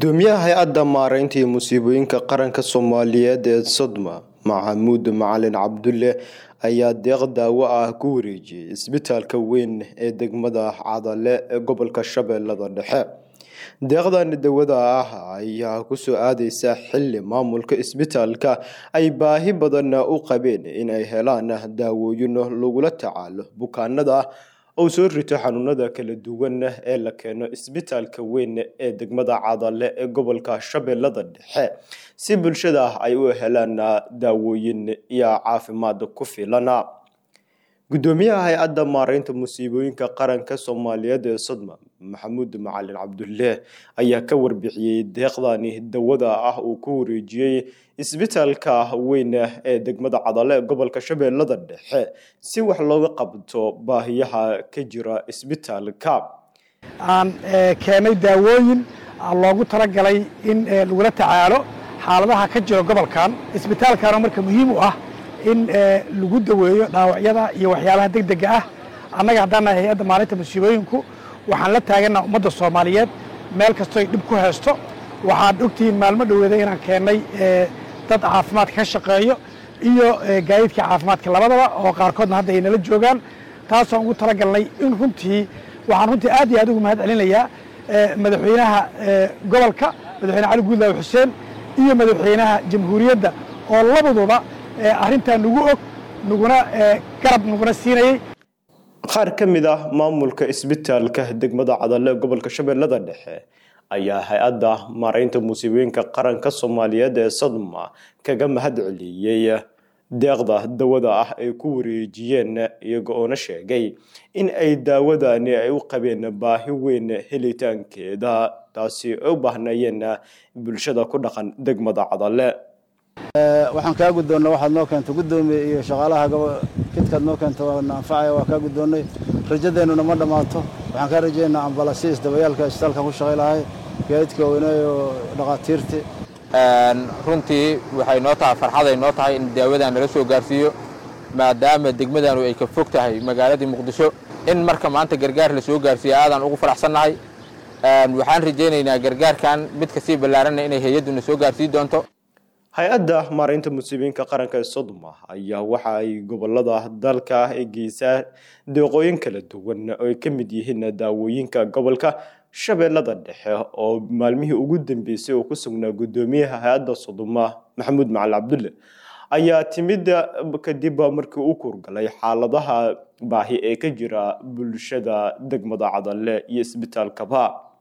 gudoomiyaha hay-adda maareynta iyo musiibooyinka qaranka soomaaliyeed ee sodma maxamuud macalin cabdulle ayaa deeq daawo ah ku wareejiyey isbitaalka weyn ee degmada cadale ee gobolka shabeellada dhexe deeqdan dawada ah ayaa kusoo aadeysa xili maamulka isbitaalka ay baahi badan u qabeen in ay helaan daawooyin lagula tacaalo bukaanada oo soo rito xanuunada kala duwan ee la keeno isbitaalka weyn ee degmada cadale ee gobolka shabeellada dhexe si bulshada ay u helaan daawooyin iyo caafimaad ku filan gudoomiyaha hay-adda maareynta musiibooyinka qaranka soomaaliyeed ee sodma maxamuud macalin cabdulle ayaa ka warbixiyey deeqdani dawada ah uu ku wareejiyey isbitaalka weyn ee degmada cadale ee gobolka shabeellada dhexe si wax looga qabto baahiyaha ka jira isbitaalka aan keenay daawooyin loogu talagalay in lagula tacaalo xaaladaha ka jira gobolkan isbitaalkana marka muhiim u ah in lagu daweeyo dhaawacyada iyo waxyaabaha deg dega ah annaga haddaan nahay hay-adda maalinta musiibooyinku waxaan la taaganaa ummadda soomaaliyeed meel kastoy dhib ku haysto waxaad ogtihiin maalmo dhoweeda inaan keennay dad caafimaadka ka shaqeeyo iyo gaadiidka caafimaadka labadaba oo qaarkoodna hadda ay nala joogaan taasoo ugu talagalnay in runtii waxaan runtii aad iyo aad ugu mahad celinayaa madaxweynaha gobolka madaxweyne cali guudlaawe xuseen iyo madaxweynaha jamhuuriyadda oo labaduba arrintaa nagu og naguna garab naguna siinayey qaar ka mid ah maamulka isbitaalka degmada cadale ee gobolka shabeellada dhexe ayaa hay-adda maareynta musiibooyinka qaranka soomaaliyeed ee sadma kaga mahad celiyey deeqda dawada ah ay ku wareejiyeen iyaga oona sheegay in ay daawadani ay u qabeen baahi weyn helitaankeeda taasi ay u baahnayeen bulshada ku dhaqan degmada cadale waxaan kaa guddoonnay waxaad noo keentay guddoomiye iyo shaqaalaha jidkaad noo keenta waana anfacaya waa kaa guddoonnay rajadeennuna ma dhammaato waxaan kaa rajaynaynaa ambalasiis dabayaalka isbitaalkan ku shaqay lahay gaadiidka weyneeyo dhaqaatiirti runtii waxay noo tahay farxaday noo tahay in daawadan nala soo gaarsiiyo maadaama degmadanu ay ka fog tahay magaaladii muqdisho in marka maanta gargaar la soo gaarsiiyo aadaan ugu faraxsannahay waxaan rajaynaynaa gargaarkan mid kasii ballaaranna inay hay-adduna soo gaarsii doonto hay-adda maareynta musiibooyinka qaranka ee sodma ayaa waxa ay gobolada dalka ay geysaa deeqooyin kala duwan oo ay ka mid yihiin daawooyinka gobolka shabeellada dhexe oo maalmihii ugu dambeysay oo ku sugnaa guddoomiyaha hay-adda sodoma maxamuud macali cabdulle ayaa timid kadib markii u kurgalay xaaladaha baahi ee ka jira bulshada degmada cadale iyo isbitaalkaba